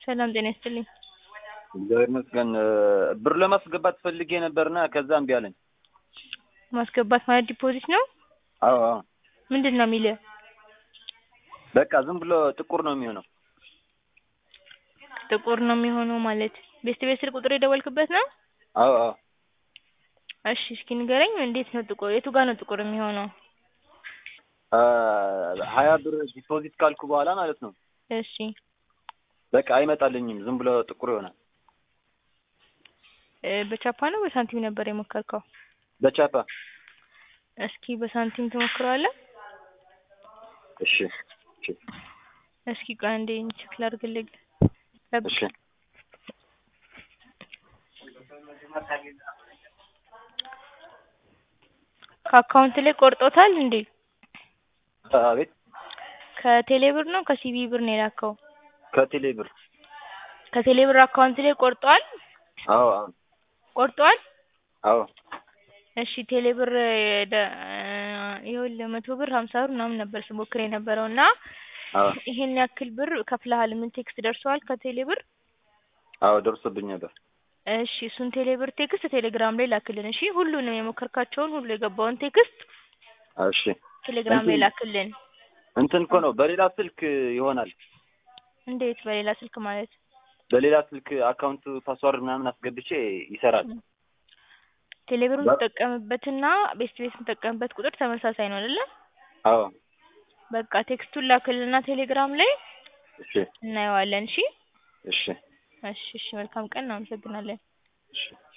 ሰላም ጤና ይስጥልኝ። እግዚአብሔር ይመስገን። ብር ለማስገባት ፈልጌ ነበርና ከዛ እምቢ አለኝ። ማስገባት ማለት ዲፖዚት ነው? አዎ አዎ። ምንድን ነው የሚልህ? በቃ ዝም ብሎ ጥቁር ነው የሚሆነው። ጥቁር ነው የሚሆነው ማለት ቤስት ቤት ስልክ ቁጥር የደወልክበት ነው? አዎ አዎ። እሺ እስኪ ንገረኝ፣ እንዴት ነው ጥቁር? የቱ ጋር ነው ጥቁር የሚሆነው? ሀያ ብር ዲፖዚት ካልኩ በኋላ ማለት ነው። እሺ በቃ አይመጣልኝም፣ ዝም ብሎ ጥቁር ይሆናል። እ በቻፓ ነው በሳንቲም ነበር የሞከርከው? በቻፓ እስኪ በሳንቲም ትሞክረዋለህ? እሺ እሺ እስኪ ቆይ አንዴ ቼክ ላድርግልህ። ጠብቅ። እሺ ከአካውንት ላይ ቆርጦታል እንዴ? አቤት ከቴሌ ብር ነው ከሲቢ ብር ነው የላከው? ከቴሌ ብር ከቴሌ ብር አካውንት ላይ ቆርጧል? አዎ አዎ ቆርጧል? አዎ እሺ ቴሌ ብር ደ- ይኸውልህ መቶ ብር ሀምሳ ብር ምናምን ነበር ስሞክር የነበረው እና አዎ ይሄን ያክል ብር ከፍለሃል ምን ቴክስት ደርሰዋል ከቴሌ ብር? አዎ ደርሶብኝ ነበር። እሺ እሱን ቴሌ ብር ቴክስት ቴሌግራም ላይ ላክልን። እሺ ሁሉንም የሞከርካቸውን ሁሉ የገባውን ቴክስት እሺ ቴሌግራም ላይ እንትን- ላክልን። እንትን እኮ ነው በሌላ ስልክ ይሆናል። እንዴት በሌላ ስልክ ማለት? በሌላ ስልክ አካውንት ፓስዋርድ ምናምን አስገብቼ ይሰራል። ቴሌ ብር በ- የምትጠቀምበትና ቤስት ቤት የምትጠቀምበት ቁጥር ተመሳሳይ ነው አይደለ? አዎ በቃ ቴክስቱን ላክልና ቴሌግራም ላይ እሺ እናየዋለን። እሺ እሺ እሺ እሺ መልካም ቀን እናመሰግናለን። እሺ